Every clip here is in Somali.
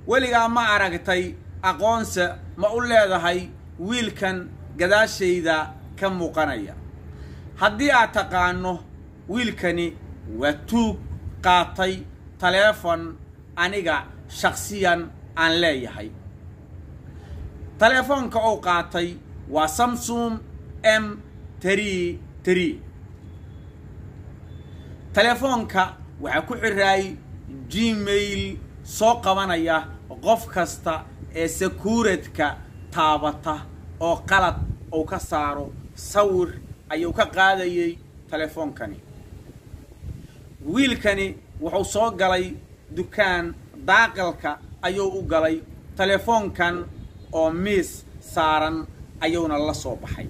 weligaa ma aragtay aqoonse ma u leedahay wiilkan gadaashayda ka muuqanaya haddii aad taqaano wiilkani waa tuug qaatay taleefon aniga shakhsiyan aan leeyahay taleefoonka uu qaatay waa samsung m trii trii taleefoonka waxaa ku xiraay gmail soo qabanaya qof kasta ee sakuuradka taabata oo qalad uu ka saaro sawir ayuu ka qaadayay taleefoonkani wiilkani wuxuu soo galay dukaan daaqilka ayuu u galay taleefoonkan oo miis saaran ayuuna la soo baxay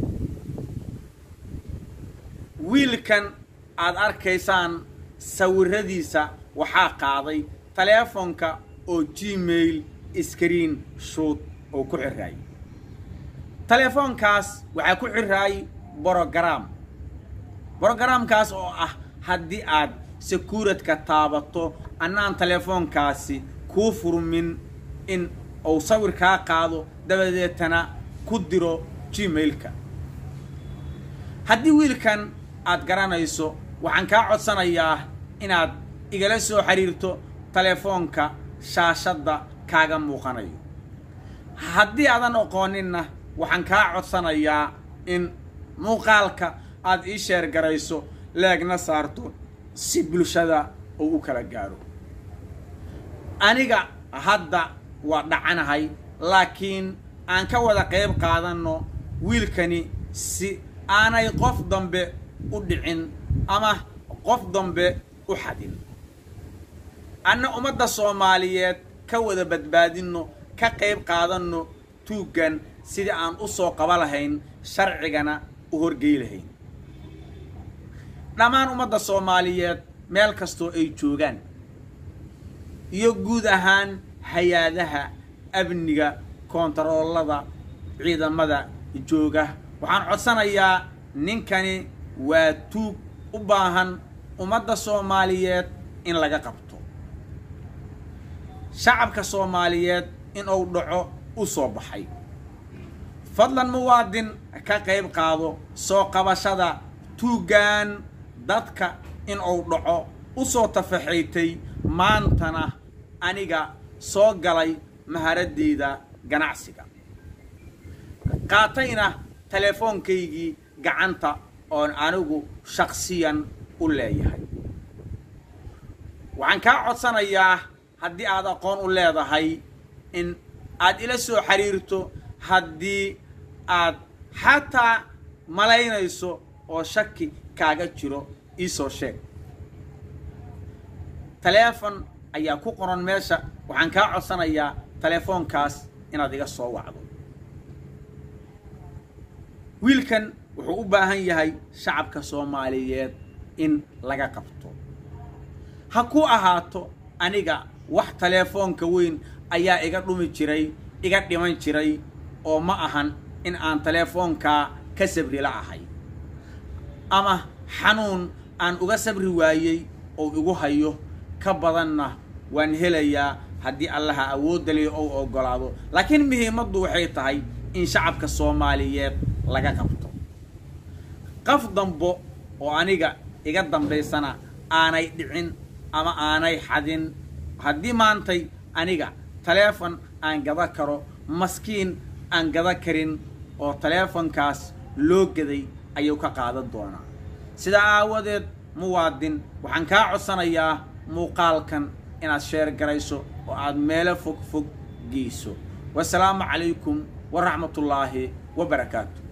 wiilkan aad arkaysaan sawiradiisa waxaa qaaday taleefonka oo gmail screen shoot oo ku xiraay taleefoonkaas waxaa ku xiraay brogram brogaraamkaas oo ah haddii aad sakuuradka taabato annaan taleefoonkaasi kuu furmin in uu sawir kaa qaado dabadeetana ku diro gmailka haddii wiilkan aad garanayso waxaan kaa codsanayaa inaad igala soo xiriirto taleefoonka shaashadda kaaga muuqanayo haddii aadan aqooninna waxaan kaa codsanayaa in muuqaalka aad ii sheer garayso leegna saarto si bulshada uu u kala gaaro aniga hadda waa dhacanahay laakiin aan ka wada qayb qaadanno wiilkani si aanay qof dambe u dhicin ama qof dambe u xadin anna ummadda soomaaliyeed ka wada badbaadinno ka qayb qaadanno tuuggan sidii aan u soo qaba lahayn sharcigana u horgey lahayn dhammaan ummadda soomaaliyeed meel kastoo ay joogaan iyo guud ahaan hay-adaha amniga koontaroolada ciidamada jooga waxaan codsanayaa ninkani waa tuug u baahan ummadda soomaaliyeed in laga qabto shacabka soomaaliyeed in uu dhaco u soo baxay fadlan muwaadin ka qayb qaado soo qabashada tuuggan dadka in uu dhaco u soo tafaxaytay maantana aniga soo galay maharadeyda ganacsiga qaatayna teleefoonkaygii gacanta oon anigu shaksiyan u leeyahay waxaan kaa codsanayaa haddii aad aqoon u leedahay in aad ila soo xiriirto haddii aad xataa malaynayso oo shaki kaaga jiro iisoo sheeg taleefon ayaa ku qoran meesha waxaan kaa codsanayaa taleefoonkaas inaad iga soo wacdo wiilkan wuxuu u baahan yahay shacabka soomaaliyeed in laga qabto ha ku ahaato aniga wax taleefoonka weyn ayaa iga dhumi jiray iga dhiman jiray oo ma ahan in aan taleefoonkaa ka sabri la ahay ama xanuun aan uga sabri waayey oo igu hayo ka badanna waan helayaa haddii allaha awoodda liyo ou oggolaado laakiin muhiimaddu waxay tahay in shacabka soomaaliyeed laga qabto qaf dambo oo aniga iga dambaysana aanay dhicin ama aanay xadin haddii maantay aniga taleefon aan gada karo maskiin aan gada karin oo taleefonkaas loo gaday ayuu ka qaadan doonaa sidaa aawadeed muwaadin waxaan kaa codsanayaa muuqaalkan inaad sheer garayso oo aad meelo fog fog geyso wasalaamu calaykum waraxmatullaahi wa barakaatu